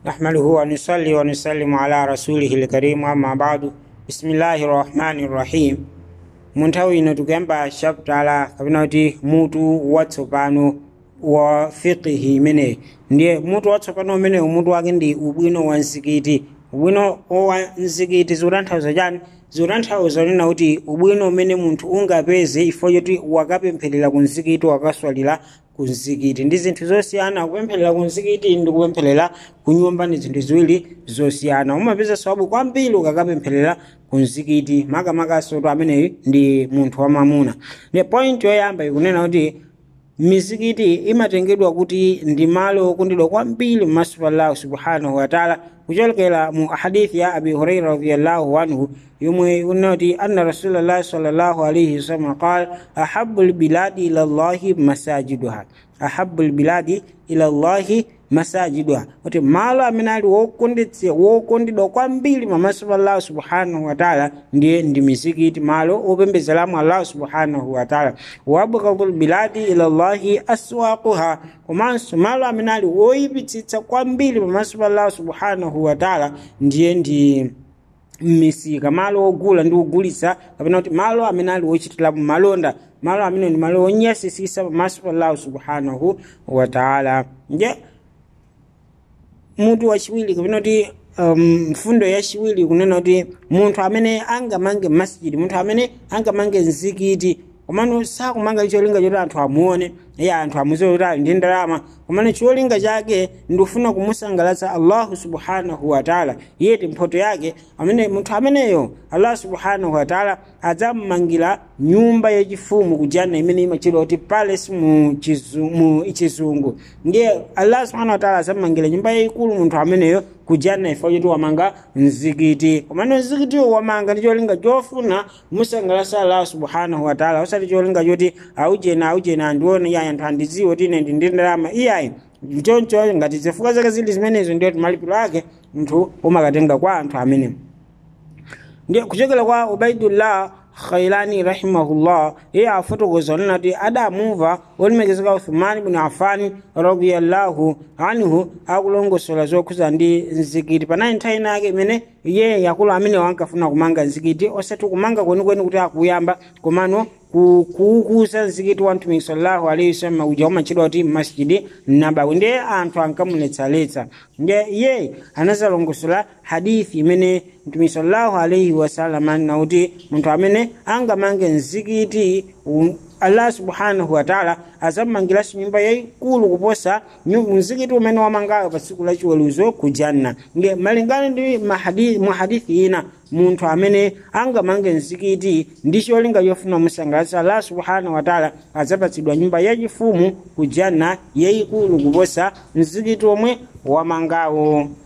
نحمده ونصلي ونسلم على رسوله الكريم أما بعد بسم الله الرحمن الرحيم mu nthawi ino tikuyamba chaptala kapena kuti mutu watsopano wa fiqihi imeneyi ndiye mutu watsopano umenewu mutu wake ndi ubwino wa mzikiti ubwino wa mzikiti zikutanthauza chani zikutanthauza nena kuti ubwino umene munthu ungapeze ifo choti wakapempherera ku mzikiti wakaswalira ku mzikiti ndi zinthu zosiyana kupempherera ku mzikiti ndi kupempherera ku nyumba ndi zinthu ziwiri zosiyana umapeza sababu kwambiri ukakapempherera ku mzikiti makamakaso to ameneyi ndi munthu wamamuna ndi point yoyamba ikunena kuti mizikiti imatengedwa kuti ndi malo okondedwa kwambiri m'maso pa allahu subhanahu wataala kuchokera mu hadithi ya abi huraira radiallahu anhu yomwe ikunena kuti anna rasulallahi sallallahu alaihi wasallam qala ahabu lbiladi ila llahi masajiduha ahabu lbiladi ila llahi masajiduha kuti malo amene ali wokondetse wokondedwa kwambiri pamaso pa allahu subhanahu wataala ndiye ndi mizikiti malo opembezeramo allahu subhanahu wataala wabghadu lbiladi ila llahi aswaquha komanso malo amene ali woyipitsitsa kwambiri pamaso pa allahu subhanahu wataala ndiye ndi mmisika malo ogula ndi kugulitsa kapena kuti malo amene ali wochitirapo malonda malo amene ndi malo onyasisisa pamaso pa allahu subhanahu wataala nje mutu wachiwiri kapena kuti um, mfundo yachiwiri kunena kuti munthu amene angamange masjidi munthu amene angamange mzikiti komano sakumanga cholinga choti anthu amuone iye anthu amuziwe kuti ali ndi ndalama komano cholinga chake ndikufuna kumusangalatsa allahu subhanahu wataala iyeti mphoto yake amene munthu ameneyo allah subhanahu wataala adzamumangira nyumba yachifumu kujana imene imachedwa kuti palace mu chizungu ndiye allah subhanahu wataala adzamumangira nyumba yayikulu munthu ameneyo kujana ifo choti wamanga mzikiti komano mzikitiwo wamanga ndi cholinga chofuna kumusangalatsa allah subhanahu wataala osati cholinga choti aujena aujena andione iye anthu andidziwe kuti ine ndi ndi ndalama iyayi choncho ngati zifukwa zake zili zimenezo ndiyo kuti malipiro ake munthu umakatenga kwa anthu amene ndiye kuchokera kwa ubaidullah khailani rahimahullah iye afotokoza nena kuti adamumva olemekezeka uthumani bni afani radiallahu anhu akulongosola zokhuza ndi mzikiti panayi nthawi inake imene iye yakulu amene wankafuna kumanga mzikiti osati kumanga kwenikweni kuti akuyamba komano kuukuza mzikiti wa mtumiki sallallahu alaihi wasallam uja umatchedwa kuti masjidi nabawi ndiye anthu ankamuletsaletsa ndiye iye anazalongosola hadithi imene mtumiki sallallahu alaihi wasallam anena kuti munthu amene angamange mzikiti um, allah subhanahu wataala azamangiranso nyumba yayikulu kuposa mzikiti umene wamangayo pa tsiku lachiweruzo ku janna nge malingana ndi mu hadithi ina munthu amene angamange mzikiti ndi cholinga chofuna musangalatsa allah subhanahu wataala adzapatsidwa nyumba yachifumu ku janna yayikulu kuposa mzikiti omwe wamangawo